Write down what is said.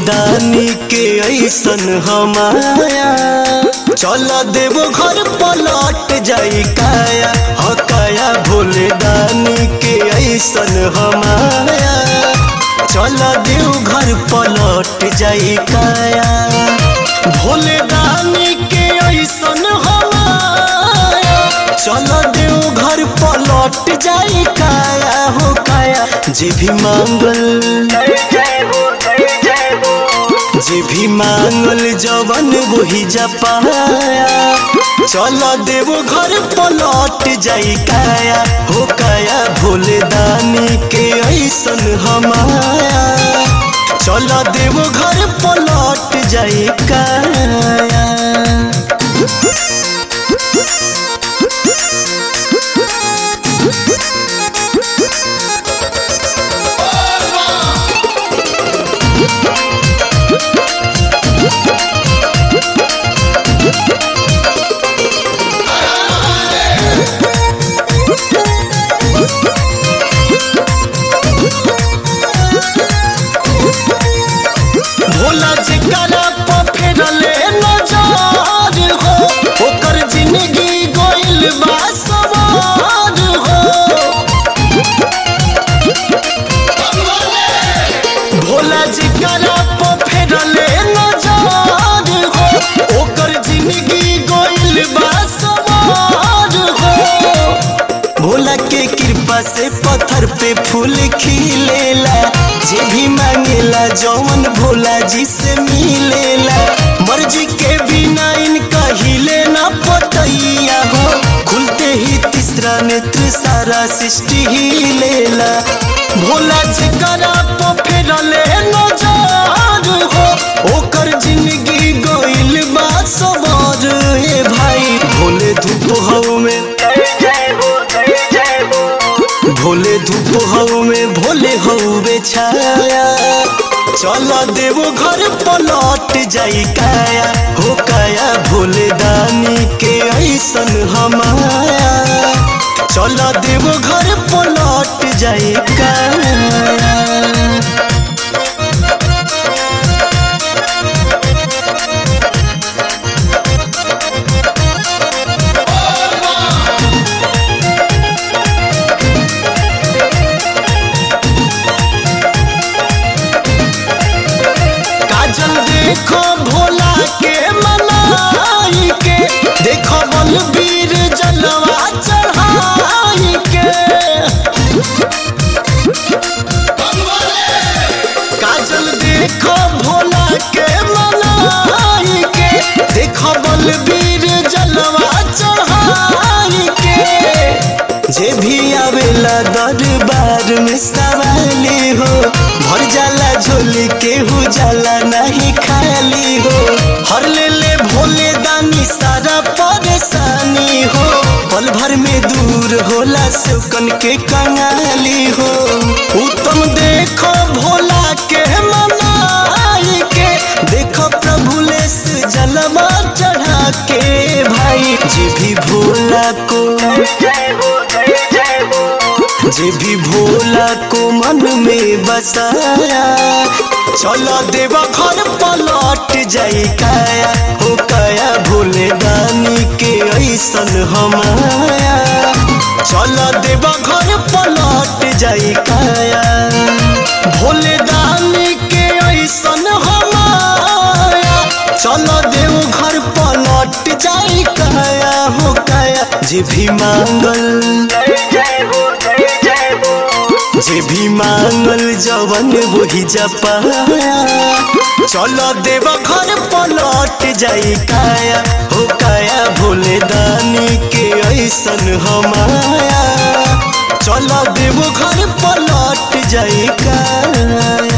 दानी के ऐसन हमाया चल देव घर पलट जाई काया ह काया भोले दानी के ऐसन हमाया चल देव घर पलट जाई काया भोले दानी के ऐसन हमाया चल देव घर पलट जाई काया हो काया जे भी मांगल जे भी मांगल जवन वही जपाया चल देव घर पलट जाई काया हो काया भोले दानी के ऐसन हमाया चल देव घर पलट जाई काया भोला जी करा फेरले नजर हो ओकर जिंदगी गोइल बा सवार हो भोला जी करा फेरले नजर हो ओकर जिंदगी गोइल बा सवार हो भोला के कृपा से पत्थर पे फूल खिलेला जे भी मांगेला जौन भोला जी से मिलेला मर्जी के बिना इनका हिले ना पटैया हो खुलते ही तीसरा नेत्र सारा सृष्टि ही लेला भोला जी करा फेरले नजर हो ओकर जिंदगी गोइल बा सवार ए भाई भोले धूप हव में भोले धूप हऊ में भोले हऊ बेछाया चल देव घर पलट जाई काया हो काया भोले दानी के ऐसन हमाया चल देव घर पलट जाई काया काजल देखो भोला के मनाई के देखो बलबीर जलवा चढ़ाई के काजल देखो भोला के मनाई के देखो बलबीर जलवा चढ़ाई के जे भी आवेला दरबार में सवाली हो भर जाला झोली केहू जाला नहीं खाली हो हर ले ले भोले दानी सारा परेशानी हो पल भर में दूर होला सुकन के कंगाली हो उत्तम देखो भोला के मनाई के देखो प्रभु लेस जलवा चढ़ा के भाई जे भी भोला को जे भी भोला को मन में बसाया चलो देवा घर पलट जाई काया हो काया भोले दानी के ऐसन हमाया चलो देवा घर पलट जाई काया भोले दानी के ऐसन हमाया चलो देव घर पलट जाई काया हो काया जे भी मांगल जे भी मांगल जवन वही जपाया चलो देव घर पलट जाई काया हो काया भोले दानी के ऐसन हमाया चलो देव घर पलट जाई काया